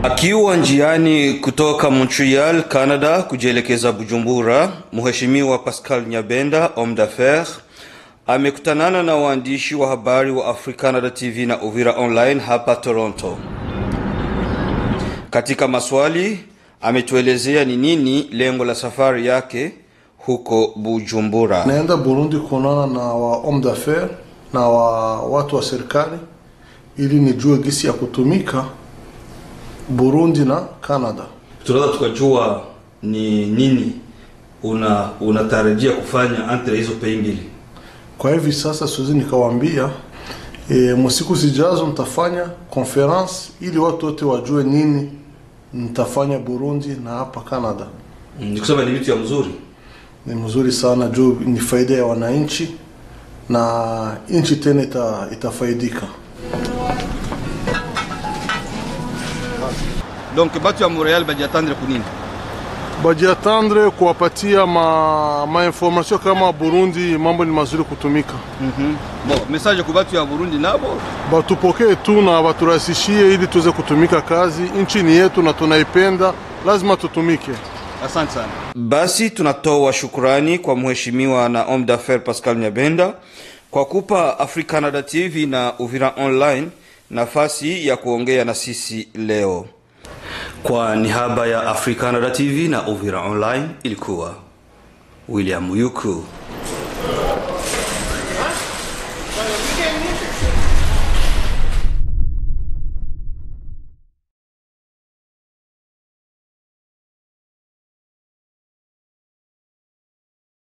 Akiwa njiani kutoka Montreal, Canada kujielekeza Bujumbura, Mheshimiwa Pascal Nyabenda, homme d'affaires, amekutanana na waandishi wa habari wa Africanada TV na Uvira Online hapa Toronto. Katika maswali ametuelezea ni nini lengo la safari yake huko Bujumbura. naenda Burundi kuonana na wa homme d'affaires na wa watu wa serikali ili nijue gisi ya kutumika Burundi na Canada. Tunaweza tukajua ni nini una unatarajia kufanya entre hizo pei mbili. Kwa hivi sasa siwezi nikawambia e, msiku zijazo nitafanya conference ili watu wote wajue nini nitafanya Burundi na hapa Canada. Ni kusema ni vitu ya mzuri. Ni mzuri sana juu ni faida ya wananchi na nchi tena ita, itafaidika. Donc batu ya Montreal bajiatandre kunini? Bajiatandre kuwapatia ma, ma information kama Burundi mambo ni mazuri kutumika. Mhm. Bon, message kwa batu ya Burundi nabo Batupokee tu na baturahisishie ili tuweze kutumika kazi. Nchi ni yetu na tunaipenda, lazima tutumike. Asante sana. Basi tunatoa shukrani kwa mheshimiwa na homme d'affaires Pascal Nyabenda kwa kupa Africanada TV na Uvira Online nafasi ya kuongea na sisi leo. Kwa niaba ya Africanada TV na Uvira Online ilikuwa William Yuku.